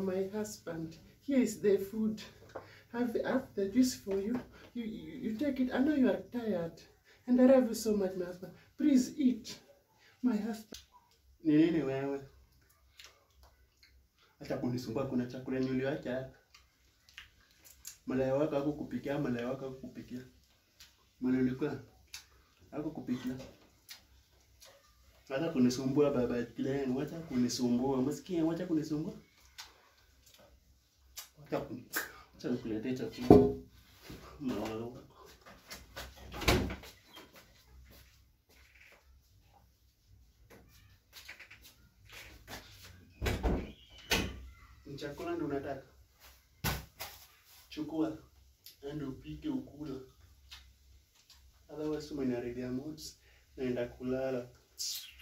my husband. Here is the food. Have, have the juice for you. You, you. you take it. I know you are tired. And I love you so much, my husband. Please eat. My husband. Ni nini wewe? Acha kunisumbua, kuna chakula niliwacha hapa. Malaya wako hakukupikia, malaya wako hakukupikia. Mwana ulikuwa hakukupikia. Wacha kunisumbua baba Glenn, wacha kunisumbua. Umesikia? Wacha kunisumbua. Wacha kun... Wacha nikuletee chakula. Malaya wako. Ni chakula ndo unataka? Chukua. Enda upike ukula. Otherwise umeniharibia moods. Naenda kulala.